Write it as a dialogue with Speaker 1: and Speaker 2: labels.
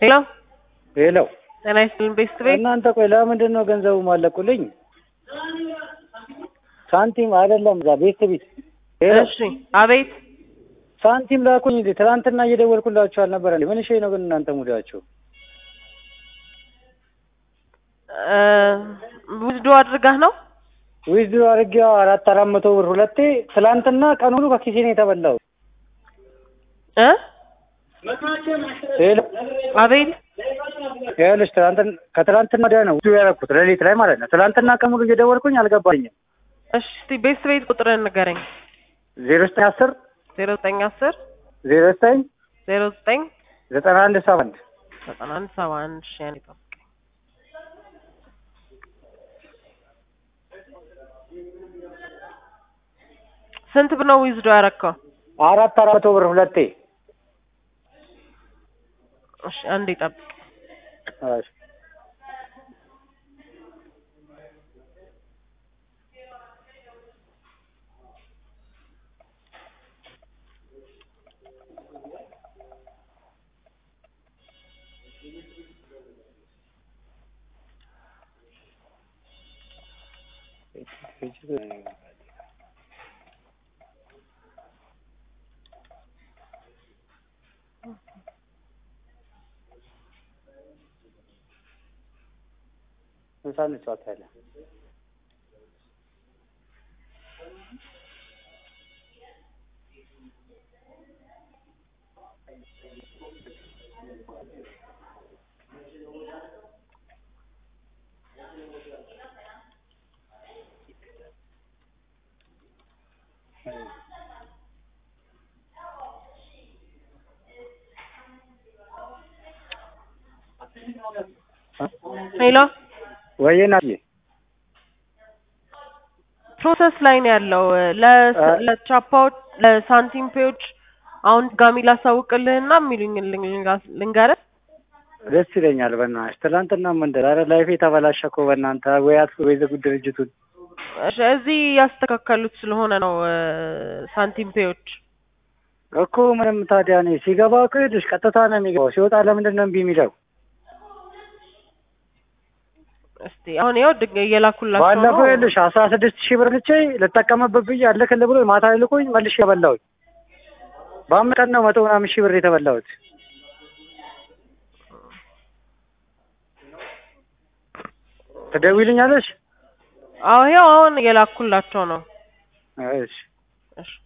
Speaker 1: ሄሎ
Speaker 2: ሄሎ
Speaker 1: ጤና ይስጥልን ቤስት ቤት
Speaker 2: እናንተ ቆይ ለምንድን ነው ገንዘቡ ማለቁልኝ? ሳንቲም አይደለም እዛ ቤት ቤት ሄሎ
Speaker 1: እሺ አቤት
Speaker 2: ሳንቲም ላኩኝ እንዴ ትናንትና እየደወልኩላችሁ አልነበረ እንዴ? ምን እሺ ነው ግን እናንተ ሙዳችሁ
Speaker 1: ውዝዶ አድርጋህ ነው
Speaker 2: ዊዝድሮ አድርጌው አራት አራት መቶ ብር ሁለቴ ትላንትና ቀን ሙሉ ከኪሴ ነው የተበላው።
Speaker 1: እ
Speaker 2: ሄሎ
Speaker 1: አቤት
Speaker 2: ይኸውልሽ ትናንትን ከትላንትና ወዲያ ነው ዊዝድሮ ያደረኩት ሌሊት ላይ ማለት ነው። ትላንትና ቀን ሙሉ እየደወልኩኝ አልገባኝም።
Speaker 1: እሺ እስቲ ቤስት ቤት ቁጥርን ንገረኝ
Speaker 2: ዜሮ ዘጠኝ አስር
Speaker 1: ዜሮ ዘጠኝ አስር
Speaker 2: ዜሮ ዘጠኝ
Speaker 1: ዜሮ ዘጠኝ
Speaker 2: ዘጠና አንድ ሰባ አንድ
Speaker 1: ዘጠና አንድ ሰባ አንድ ሺ ያኔ ጠብቀኝ ስንት ብር ነው ዊዝዶ ያረከው?
Speaker 2: አራት አራት መቶ ብር ሁለቴ
Speaker 1: እሺ አንዴ ጠብቅ
Speaker 2: እሺ ምሳ እንጫወታለን።
Speaker 1: ሄሎ
Speaker 2: ወይዬ ናዬ
Speaker 1: ፕሮሰስ ላይ ነው ያለው ለ-
Speaker 2: አ-
Speaker 1: ለቻፓዎች ለሳንቲም ፔዎች አሁን ድጋሚ ላሳውቅልህና የሚሉኝ ልንገርህ
Speaker 2: ደስ ይለኛል። በእናትሽ ትናንትና ምንድን ኧረ ላይፌ ተበላሸ እኮ በእናንተ ወይ አጥፉ ወይ ዝጉ ድርጅቱን።
Speaker 1: እሺ፣ እዚህ ያስተካከሉት ስለሆነ ነው እ፣ ሳንቲም ፔዎች
Speaker 2: እኮ ምንም ታዲያ እኔ ሲገባ እኮ ይኸውልሽ ቀጥታ ነው የሚገባው። ሲወጣ ለምንድን ነው እምቢ የሚለው?
Speaker 1: እስቲ አሁን ይኸው ድግ እየላኩላቸው ነው
Speaker 2: ባለፈው ይኸውልሽ አስራ ስድስት ሺህ ብር ልቼ ልጠቀምበት ብዬ አልክልህ ብሎ ማታ ልኮኝ መልሼ የበላሁት በአምስት ቀን ነው መቶ ምናምን ሺህ ብር የተበላሁት። ትደውይልኛለሽ?
Speaker 1: አዎ ይኸው አሁን እየላኩላቸው ነው
Speaker 2: እሺ
Speaker 1: እሺ